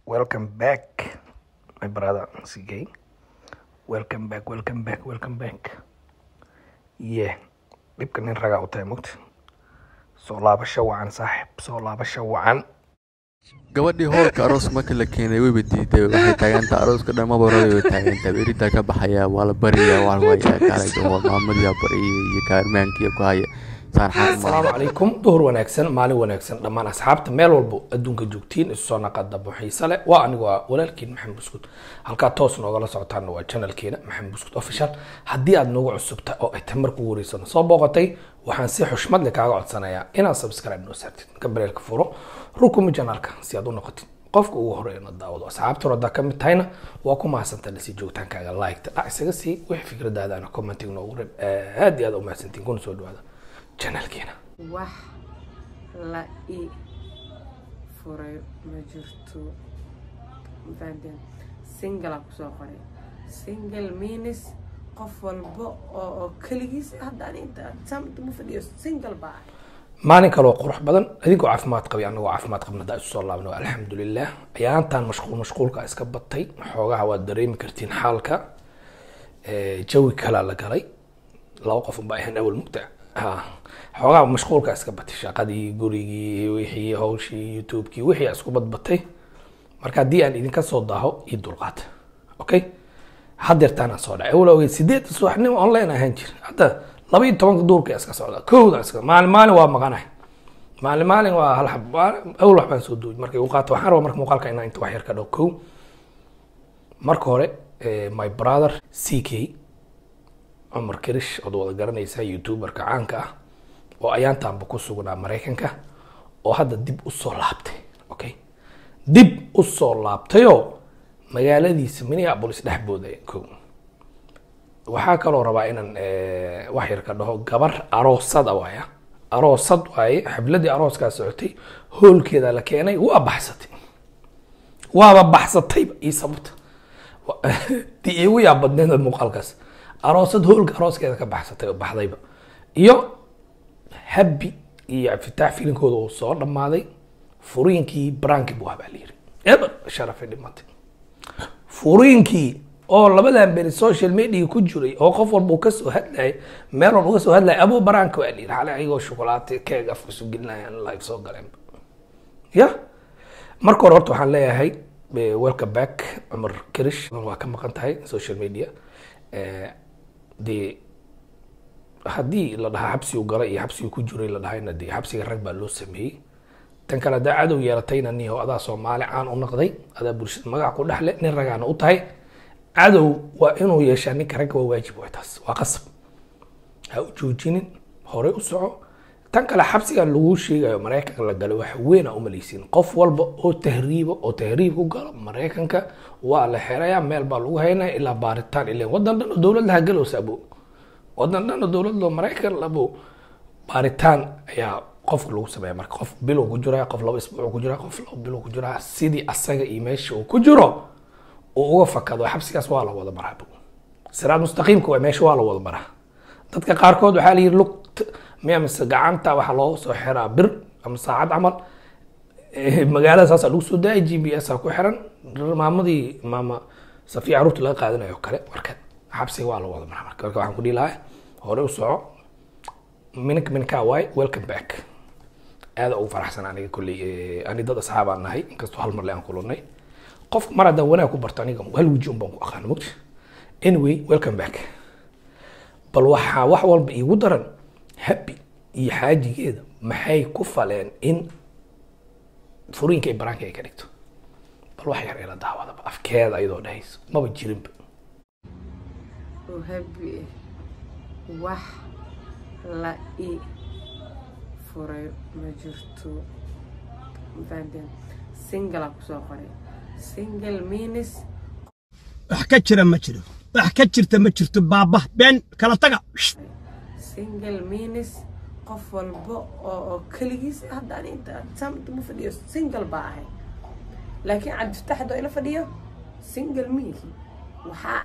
Welcome back, my brother CK. Welcome back, welcome back, welcome back. Yeah, dhibka nin ragaa u tahay mugta. Soo laabasho wacan saaxiib, soo laabasho wacan. gabadhii hoolka aroos marka la keenay wayba diiday waxay taagantaa arooska dhan mabarada way taagantaa beritaa ka baxaya waa la baryaa waa la kaalay maamadiyaa baryay iyo kaarmaankiya ku haya saan xaal Asalaamu calaykum, duhur wanaagsan, maalin wanaagsan dhammaan asxaabta meel walbo adduunka joogtiin isu soo naqada xiise leh waa anigu waa walaalkiin maxamed buskud halkaa toos noogala socotaana waa channelkeena maxamed buskud official haddii aad noogu cusubta oo ay tamar kugu wareysano soo booqatay waxaan si xushmad leh kaaga codsanayaa inaad subscribe noo saartid gabareelka furo rukumi janaalka si aad u noqotid qofka ugu horeeya na daawado asxaabta haddaa ka mid tahayna waa ku mahadsantaa lasii joogtaankaaga like dhac isaga sii wixii fikradaadana commenting noogu reeb aad iyo aad u mahadsantiin kuna soo dhawaada channelkeena wax la i furay ma jirto mafahanteen singalaa kusoo qoray single means qof walba oo oo keligiis hadda ani inta saamta ma fadhiyo single baa ahay maalin kaloo qurux badan adigoo caafimaad qabay anagoo caafimaad qabna haddaa isu soo laabno alxamdulilah ayaantan mashquul mashquulka iska batay xoogaha waad dareemi kartiin xaalka Eh, jawi kalaa la galay laba qof unbaa ahayn awal mugta Ha. xoogaha mashquulka iska batay shaqadii gurigii wixii hawshii youtubekii wixii isku badbatay marka haddii aan idinka soo daaho ii dulqaata okay hadeertaana soo dhacay awal ogeyd sideed subaxnimo online ahaan jir hadda laba iyo tobanka duurka iska socda kowda iska maalin maalin waa maqanahay maalin maalin waa hal xab waa- awal wax baan soo duuy markay u qaato waxaan rabaa marka muuqaalka inaan inta wax yar ka dhaw kow marka hore eh, my brother ck cumar kirish ood wada garanaysaa youtuberka caanka ah oo ayaantaanba ku sugnaa maraykanka oo hadda dib usoo laabtay okay dib usoo laabtayoo magaaladiisa minneapolis dhex boodaya kow waxaa kaloo rabaa inaan eh, wax yar ka dhaho gabar aroosada waaya aroosad waaye xafladii arooskaa socotay hoolkeeda la keenay waa baxsatay waaba baxsatayba ii sababta Wa- tii iigu yaa badneed muuqaalkaas aroosad hoolka arooskeeda ka baxsatay oo baxdayba iyo habi iyo cabdifitaax filinkooda uu soo dhammaaday furiinkii branki buu habaa layiri eber sharafay dhimatay furiinkii oo labadan beri social media ku jiray oo qof walba uu kasoo hadlayay meel walba kasoo hadlayay abuu baraanka waa layiri xalay ayagoo shukulaate keeg afka isu gelinayaan live soo galeen ya marka hore horta waxaan leeyahay eh, welcome back cumar kirish waa ka maqan tahay social media Eh, dee haddii la dhahaa xabsigu galay iyo xabsigu ku jiray la dhahayna dee xabsiga rag baa loo sameeyey tan kale haddaa cadow yeelatayna niho adaa soomaali caan u noqday adaa bulshada magac ku dhexle nin ragaana u tahay cadow waa inuu yeeshaa ninka ragga waa waajib waay taas waa qasab ha u joojinin horey u soco tan kale xabsiga lagu sheegayo maraykanka la galo wax weyn a umalaysin qof walba oo tahriiba oo tahriib ku galo maraykanka waa la xeraya meel baa lagu haynaya ilaa baaritaan ilaa wadan dhan oo dowlad laha galowsa abo wadan dhan oo dowlad loo maraykan labo baaritaan ayaa qofka lagu sameeya marka qof bilow ku jiraa qof laba isbuuc ku jiraa qof laba bilow ku jiraa sidii asaga iyo meesha uu ku jiro uu uga fakado xabsigaas waa la wada maraa siraad mustaqiimka waa meesha waa la wada maraa dadka qaarkood waxaa la yidhi lugt miya mise gacanta waxaa loo soo xiraa bir ama saacad camal Eh, magaalada saasaa lagu soo daayay g b s aa ku xiran maamadii maama safiya caruurta laga qaadanayo oo kale marka xabsiga waa la wada maraa marka marka waxaan ku dhihi lahaa hore u soco minka minka waay welcome back aada ugu faraxsan aniga kolley eh, ani dad asxaabaan nahay inkastoo hal mar le aan kulannay qofka mar haddaan wanaag ku barto aniga hal weji un baan ku aqaana mogta anyway welcome back bal waxaa wax walba iigu daran habi iyo xaajigeeda maxay ku faleen in furiinka ay baraanka ay ka dhigto bal wax yar ila daawadaba afkeeda ayadoo dhahayso maba jirinba oo habi ah wax la i furay ma jirto mafahanteen singalaa kusoo qoray single means wax ka jira ma jiro wax ka jirta ma jirto baaba been kala taga single means qof walba oo oo keligiis hadda ani inta saamta ma fadhiyo single baa ahay laakiin cabdifatax haddoo ila fadhiyo single miihi waxaa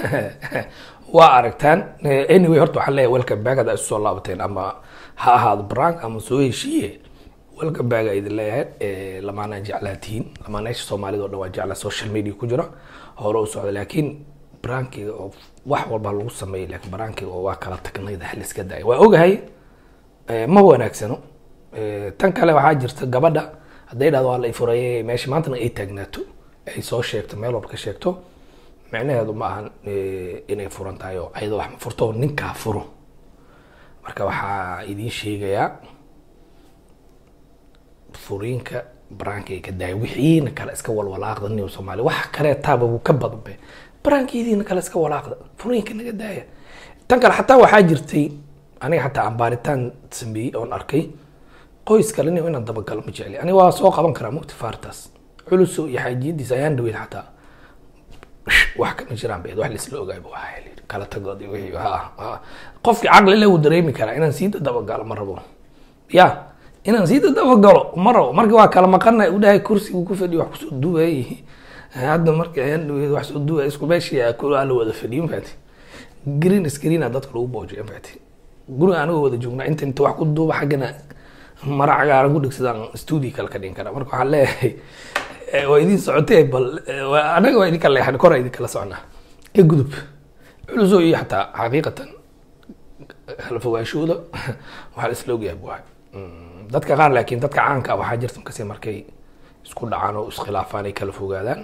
waa aragtaan Eh, anyway horta waxaan leeyahay welcome back haddaa isu soo laabateen ama ha ahaado brank ama soo heshiiye welcome back aa idin leeyahay Eh, lamaanaa jeclaa tihiin lamaanayaasha soomaalida oo dhan waa jeclaa social media ku jira hore u socda laakiin barankiga oo wax walba lagu sameeyay laakiin barankiga oo waa kala tagnayda hal iska daaya waa ogahay eh, ma wanaagsano Eh, tan kale waxaa jirta gabadha hadday dhahdo waa la ifurayay meesha maantana ay taagnaato ay soo sheegto meel walba ka sheegto micnaheedu ma ahan eh, inay furan tahay oo ayadoo wax ma furto oo ninkaa furo marka waxaa idiin sheegayaa furiinka baraanka ay ka daaya wixiina kale iska walwalaaqda nin soomaali wax kale taaba wuu ka badanbe baraankiidiina kale iska walaaqda furiinka naga daaya tan kale xataa waxaa jirtay aniga xataa aan baaritaan sameeyey oon arkay qoys kale nin inaan dabagalo ma jecli aniga waa soo qaban karaa mugti faartaas culuso iyo xaajiyadiisa ayaan dhaweyn xataa wax kama jiraan ba wax laisla ogaayba waa heli kala tagood iyo wixii ha ha qofkii caqli le wuu dareemi karaa inaan sii dabagalo ma rabo ya inaan sii dabagalo ma rabo marka waa kala maqana u dhahay kursigu ku fadhiyo wax kusoo duwayay hadda marka ayaan dhaweyd wax soo duway isku meeshii la wada fadhiyo mafaati green screena dadka lagu boojiyo mafaati guriga anigoo wada joognaa inta inta wax ku duuba xaggana mara cagaaran ku dhigsadaan studio kale ka dhigan karaa marka waxaan leeyahay eh, waa idin socotee bal eh, waa- anaga waa idinka leexan kora idinkala soconaa ka gudub culuso iyo xataa xaqiiqatan kala fogaashooda waxaa la isla ogyahay bu ahay Mm, dadka qaar laakiin dadka caanka ah waxaa jirta markasi markay isku dhacaan oo iskhilaafaan ay kala fogaadaan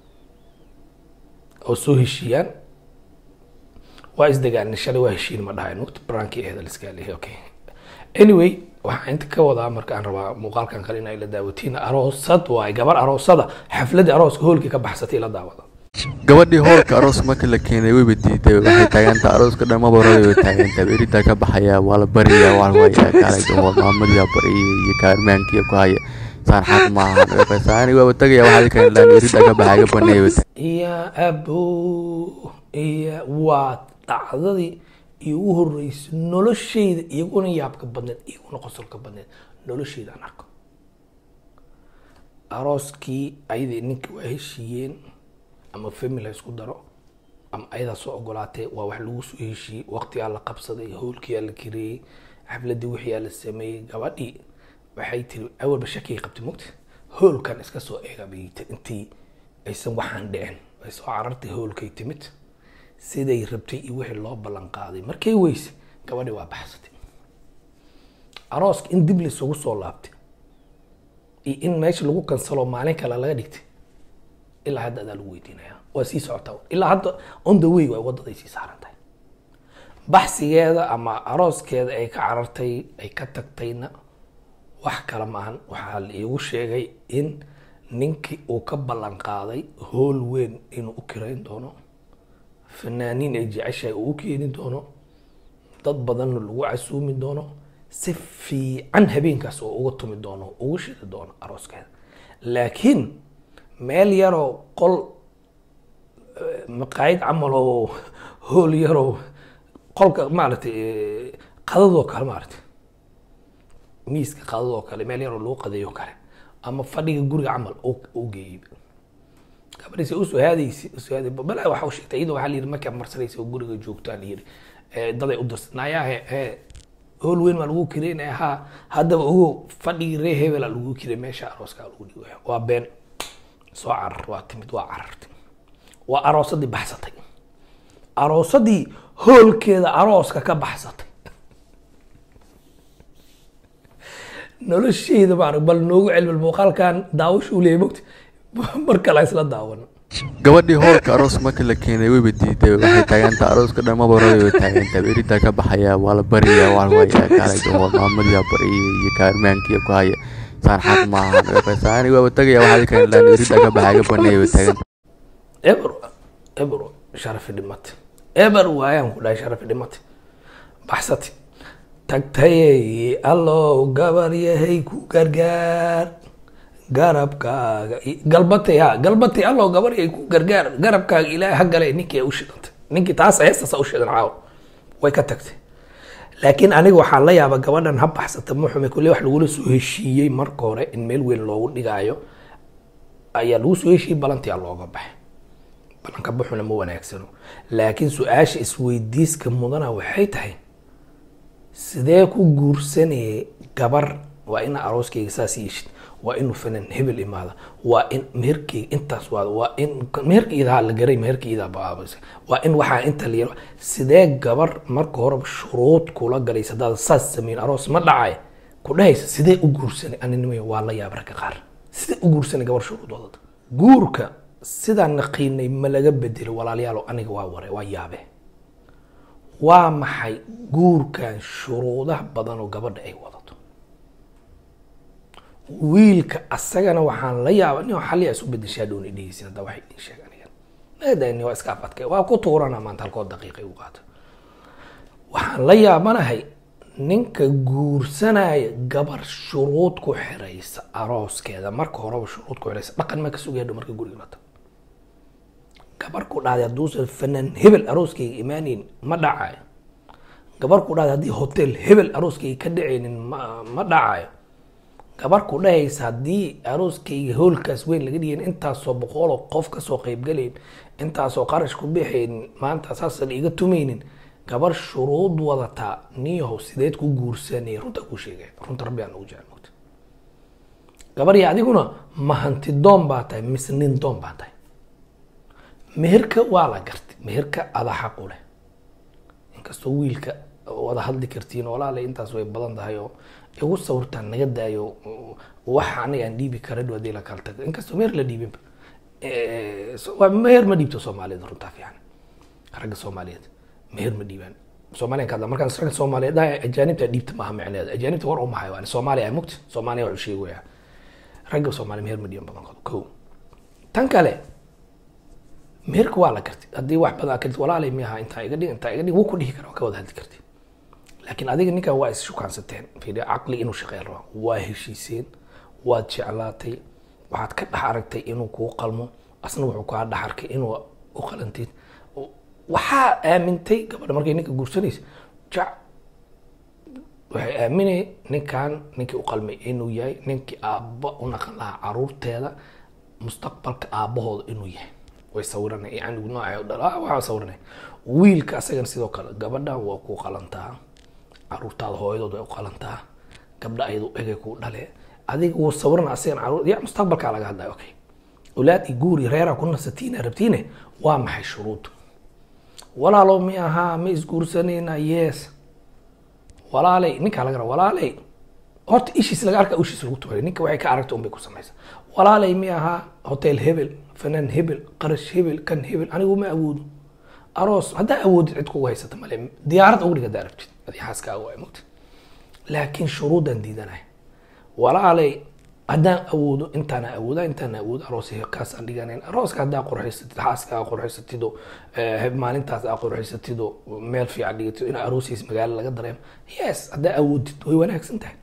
oo soo heshiiyaan waa isdagaalin shalay waa heshiin ma dhahayn waqti barankii aheed la iska leeyahay okay anyway waxaan inta ka wadaa marka aan rabaa muuqaalkan kale in ay la daawatiin aroosad waay gabar aroosada xafladii arooska hoolkii ka baxsatay la daawada gabadhii hoolka aroos marka la keenay wayba diiday waxay taagantaa arooska dhan maba rabay way taagantaa eridaa ka baxaya waa la bariya waa la waya kaalay waa maamadiyaa bariyay iyo kaarmaankiya ku haya saan xaq maaha saani waaba tagaya waxaa kan laan eridaa ka baxaya ka baneeya way iyo abo iyo waa dhacdadii iigu horeysay noloshayda iguna yaabka badneed iguna qosolka badneed noloshayda aan arko arooskii ayadii ninka waa heshiiyeen ama family ha isku daro ama ayadaa soo ogolaatee waa wax lagu soo heshiiyey waqtigaa la qabsaday howlkiyaa la kireeyey xafladii wixiyaa la sameeyey gabadhii waxay tiri awalba shakiyay qabtay mugta hoolkan iska soo eega bay tiri intii aysan waxaan dhicin ay soo carartay hoolkay timid siday rabtay iyo wixii loo ballan qaaday markay weysay gabadhii waa baxsatay arooska in dib laysugu soo laabtay iyo in meesha lagu kansalo maalin kale laga dhigtay ilaa hadda adaa lagu weydiinaya waa sii socotaa ilaa hadda on the way waa wadaday sii saaran tahay baxsigeeda ama arooskeeda ay ka carartay ay ka tagtayna wax kale maahan waxaa la iigu sheegay in ninkii uu ka ballan qaaday hool weyn inuu u kirayn doono fanaaniin ay jeceshahay uu u keeni doono dad badanna lagu casuumi doono si fiican habeenkaas oo uga tumi doono ugu shidi doono arooskeeda laakiin meel yaroo qol eh, maqaayad camal oo hool yaroo qolka maaragtay eh, qadadoo kale maaragtay miiska qadadoo kale meel yaroo lagu qadeeyo kale ama fadhiga guriga camal oo u geeyey gabadhiisa usoo haadaysi usoo haaday balaa waxa u sheegtay iyadoo waxaa la yidhi markaa marsanaysa oo guriga joogtaan la yidhi Eh, daday u dirsan nayaa he he hool weyn baa lagu kireynaya ha haddaba ogo fadhigii ree hebela lagu kiray meesha arooska lagu dhigo waa been soo carar waa timid waa carartay waa aroosadii baxsatay aroosadii hoolkeeda arooska ka baxsatay noloshayda maarag bal noogu celbal muuqaalkan daawasha u leeyahay mogta mar kale ha isla daawano gabadhii hoolka aroos marka la keenay wayba diiday waxay taagantaa arooska dhan maba rabay way taagantaa eridaa ka baxaya waa la bariya waa la waya kaalay waa maamadiyaa bariyay iyo kaarmaankiya ku haya saan xaq maaha saani waaba tagaya waxaa kan laan eridaa ka baxaya ka baneeya way taagantaa eber eber sharafi dhimate eber waayaan ku dhahay sharafi dhimate baxsati tagtayey allow gabar yahay ku gargaar garabkaaga i- galbatay ha galbatay allow gabar yahay ku gargaar garabkaaga ilaahay ha gale ninkii ay u shidantay ninkii taas heestaasa u shidan caawa way ka tagtay laakiin aniga waxaan la yaaba gabadhan ha baxsata muxume kulle wax lagula soo heshiiyey marka hore in meel weyn loogu dhigaayo ayaa lagu soo heshiiyey balantiyaa looga baxay balanka buxuna ma wanaagsano laakiin su-aasha isweydiiska mudana waxay tahay sidee ku guursanayay gabar waa ina arooskayga saas yeeshid waa inuu fanan hebel imaada waa in meherkayga intaas waada waa in meherkayda la garay meherkayda baabas waa in waxaa inta la yaro sidee gabar marka horeba shuruud kula galaysa hadaad saas sameyn aroos ma dhacay ku dhahaysa sidee u guursanay aninimay waa la yaab ragga qaar sidee u guursanay gabar shuruud wadada guurka sidaan naqiinay ma laga bedelo walaalayaalo aniga waa ware waa yaabe waa maxay guurkan shuruudaha badan oo gabadha ay wadato wiilka asagana waxaan la yaaba nin xalli isu bedeshaa dhown dhegeysin hadda waxay idin sheeg aniga nagadani waa iska afadkay waa ku tuurana maanta halkoo daqiiqay u qaata waxaan la yaabanahay ninka guursanaya gabar shuruud ku xiraysa arooskeeda marka horeba shuruud ku xiraysa dhaqan ma ka sugaya marka guriga la tago gabar ku dhahday hadduusan fanaan hebel arooskayga imaaneyn ma dhacayo gabar ku dhahday haddii hotel hebel arooskayga ka dhacaynin ma ma dhacayo gabar ku dhahaysa haddii arooskayga hoolkaas weyn laga dhigayn intaasoo boqoloo qof kasoo qaybgalayn intaasoo qarash ku bixaynin maanta saasan iga tumaynin gabar shuruud wadataa niyahow sideed ku guursanay runta ku sheegay runta rabbi aan ugu jecel mogta gabar ya adiguna ma hanti doon baa tahay mise nin doon baa tahay meherka waa la gartay meherka ada xaq u leh inkastoo wiilka wada hadli kartiin walaale intaas way badan tahay oo igu sawirtaan naga daayo waxa aniga aan dhiibi kara dhow hadii la kala tago inkastoo meher la dhiibinba waa meher ma dhiibto soomaaliyed runtaa fiican ragga soomaaliyeed meher ma dhiibaan soomaaliyan ka hadla markaan ragga soomaaliyeed dhahay ajaanibta dhiibta maaha micneheeda ajaanibta war umahay waa soomaaliya mugta soomaaliya wuxuu sheegaya ragga soomaaliya meher ma dhiiban badankooda ko tan kale meherka waa la gartay haddii wax badan karti walaalay miyaha intaa iga dhig intaa iga dhig wuu ku dhihi kara waa ka wada hadli karti laakiin adiga ninkan waa isshukaansateen fiiri caqli inuu shaqeyn raba waa heshiiseen waad jeclaatay waxaad ka dhex aragtay inuu kuu qalmo asna wuxuu kaa dhex arkay inuu u qalantid waxaa aamintay gabadha markay ninka guursanaysa jac waxay aaminay ninkan ninkii u qalmay inuu yahay ninkii aabba u naqan lahaa caruurteeda mustaqbalka aabbahooda inuu yahay way sawiranay yani nooca u dhala waxaa sawiranay wiilka asagana sidoo kale gabadhan waa ku qalantaa caruurtaada hooyadood way u qalantaa gabdha ayadu egay ku dhale adiga wuu sawirana asagana caruur ya mustaqbalkaa laga hadlaya okay owlaad i guuri reeraa ku nasatiina rabtiine waa maxay shuruud walaalow mi ahaa ma isguursanayna yes walaalay ninkaa laga raba walaalay horta ishiis laga arkaa ishiis lagu tuuray ninka waxay ka aragta unbay ku samaysa walaalay mi ahaa hotel hebel fanaan hebel qarash hebel kan hebel anigu ma awoodo aroos haddaa awoodid cid kugu haysata male diyaarad ugu dhig haddaa rabtid adi xaaskaaga waa mogta laakiin shuruudaan diidanay walaalay haddaan awoodo intaana awooda intaana awoodo aroos kaasaan dhiganayn arooska haddaa qurxaysatid xaaska aa qurxaysatido maalintaas aa qurxaysatido meel fiican dhigatido in aroosiis magaalo laga dareemo yes haddaa awoodid way wanaagsan tahay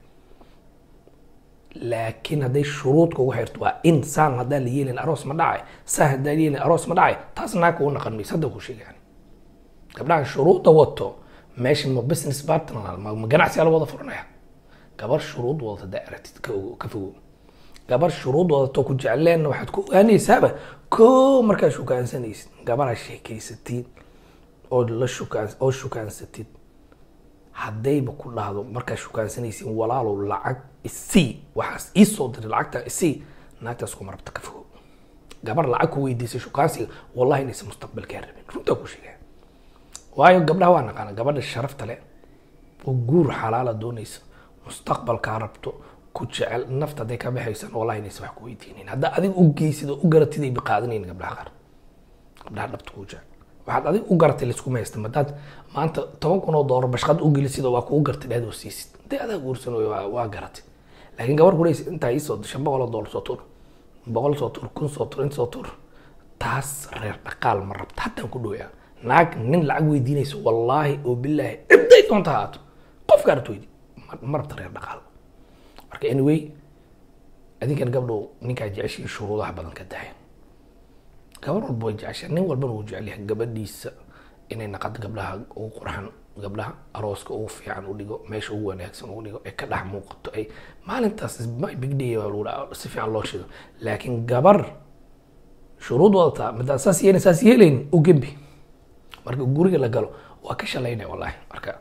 laakiin hadday shuruud kugu xirto waa in saan haddaan la yeelin aroos ma dhacay saan haddaan la yeelin aroos ma dhacay taas naag kugu naqan maysa hadda ku sheegaan gabdhahan shuruudda wato meesha ma business partner ma ma ganacsiga la wada furanaya gabar shuruud wadata haddaa aragtid ka ogo ka fogow gabar shuruud wadato ku jecleenna waxaad ku ogaanaysaaba ko markaad shukaansanaysid gabaraa sheekaysatid oo la shukaan oo shukaansatid haddayba ku dhahdo markaad shukaansanaysin walaalow lacag isii waxaas ii soo diray lacagta isii naagtaas kuma rabta ka fogow gabar lacag ku weydiisay shukaansiga wallahi inaysan mustaqbalkaa rabin runtaa ku sheegaya waayo gabdhaha waa naqaana gabadha sharafta leh oo guur xalaala doonaysa mustaqbalkaa rabto ku jecel nafta hadday ka baxaysan wallahi inaysan wax ku weydiinin haddaa adiga u geysid oo u garatid ay biqaadanayn gabdhaha qaar gabdhaha dhabta kuu jecel waxaad adiga u garatay laiskuma haysta madaad maanta toban kun oo doolar bashqad u gelisid oo waa kuu gartay dheed oo siisid hadday adaa guursan way waa waa garatay laakiin gabar kudhaysa intaa iisoo shan boqol oo doolar soo tur boqol soo tur kun soo tur inta soo tur taas reer dhaqaal ma rabta haddaan ku dhowyaa naag nin lacag weydiinaysa wallaahi oo bilaahi cidday doonta haato qofka aragto weydi ma- ma rabta reer dhaqaal marka anyway adinkan gabdhow ninkaa jeceshiin shuruudaha badan ka dahay gabar walba way jeceshaa nin walbana wuu jecel yahay gabadhiisa inay naqad gabdhaha ugu qurxan gabdhaha arooska ugu fiican u dhigo meesha ugu wanaagsan ugu dhigo ay ka dhex muuqato ay maalintaas is my big day baa lagu dhaha si fiican loo shido laakiin gabar shuruud wadataa midaa saas yeelin saas yeelayn u gembi marka guriga la galo waa ka shalaynaya wallahi marka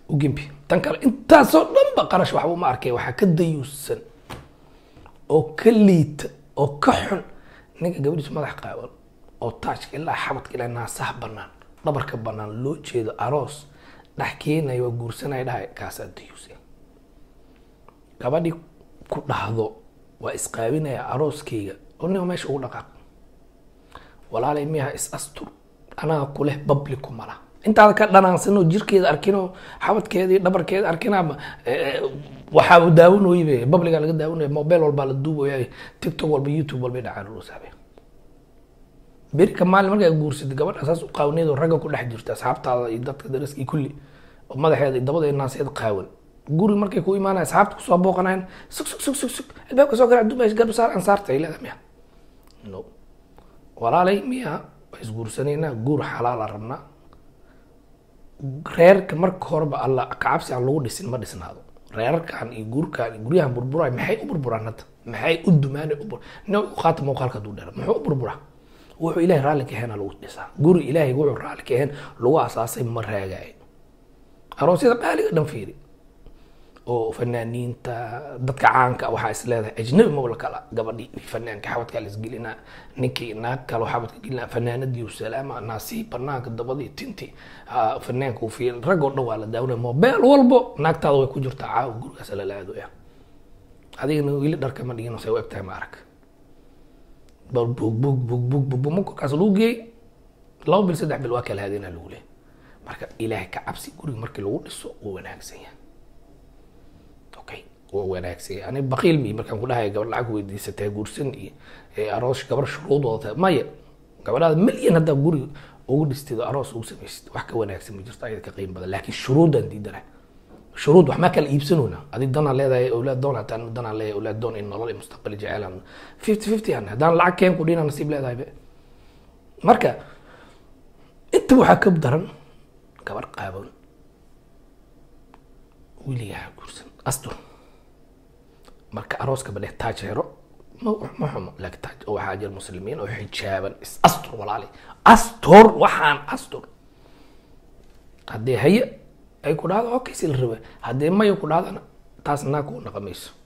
u gembi tan kale intaasoo dhanba qarash waxba uma arkay waxaa ka dayuusan oo ka liita oo ka xun ninka gabadhiisu madax qaawan oo taajka ilaa xabadka ilaa naasaha banaan dhabarka banaan loo jeedo aroos dhex keenaya waa guursanaya dhahay kaasaa dayuusan gabadhii ku dhahdo waa isqaabinaya arooskayga oo ninka meesha ugu dhaqaaq walaalay miyaha is astur anaga kuleh babli kumala intaada ka dhanaansanoo jirkeeda arkinoo xabadkeeda iyo dhabarkeeda arkinaaba waxaa daawanooybe babligaa laga daawanaya mobile walbaa la duubaya tiktok walba youtube walba dhacaan loo saabay berika maalin markaa guursatay gabadha saas u qaawneed oo ragga ku dhex jirta asxaabtaada iyo dadka daraska iyo kulli oo madaxeeda iyo dabada iyo naaseeda qaawan guri markay ku imaanaya asxaabta kusoo booqanayan sug sug sug sug sug albaabka soo garaac dumays garbasaar ansaarta ay leedahay miya no walaalay miya waa isguursanaynaa guur xalaala rabnaa reerka marka horeba alla kacabsi aan lagu dhisin ma dhisnaado reerarkan iyo guurkan iyo guryahan burburay maxay u burburaan hadda maxay u dumaan u bur nin u qaata muuqaalka hadduu dheera muxuu u burburaa wuxuu ilaahay raalli ka ahayn lagu dhisaa guri ilaahay wuxuu raalli ka ahayn lagu asaasay ma raagaayo aroosyada qaaliga dhan fiiri oo fanaaniinta dadka caanka waxaa is leedahay ajnabi mabla kala gabadhii fanaanka xabadkaa la isgelinaa ninkii naag kalo xabadka gelinaa fanaanadii salaama naasii banaanka dabadii tinti fanaanka uu fiil rag oo dhan waa la daawanaya mobeel walbo naagtaada way ku jirtaa caawa gurigaas lala aadooya adigana weli dharka ma dhigin say u egtahay ma arag bug bug bug bug bug bug markaas lagu geeyey laba bil saddex bil waa kala haadinaa lagu leeyahay marka ilaahay ka cabsi guriga markii lagu dhiso wuu wanaagsan yahay okay waa wanaagsan yahay ani baqiil mi markaan ku dhahay gabar lacag weydiisatay guursan iyo aroos gabar shuruud wadata maya gabadhaada milyan haddaa guriga ugu dhisteed oo aroos ugu samaysid wax ka wanaagsan ma jirto ayada ka qiim badan laakiin shuruudaan diidana shuruud wax ma kala iibsanona adig danaa leedahay awlaad doon hataa danaa leeyahay awlaad doon in nolol iyo mustaqbali jeceelaan fifty fifty aan haddaan lacag keen ku dhina nasiib leedahay be marka inta waxaa ka daran gabar qaaban wiligaha guursan astur marka arooska badhe taaj hero ma ma xumo laakiin taaj oo waxaa jira muslimiin oo xijaaban is astur walaali astur waxaan astur haddii haye ay ku dhahdo okay si la raba haddii maya ku dhahdana taas naag kuu naqamayso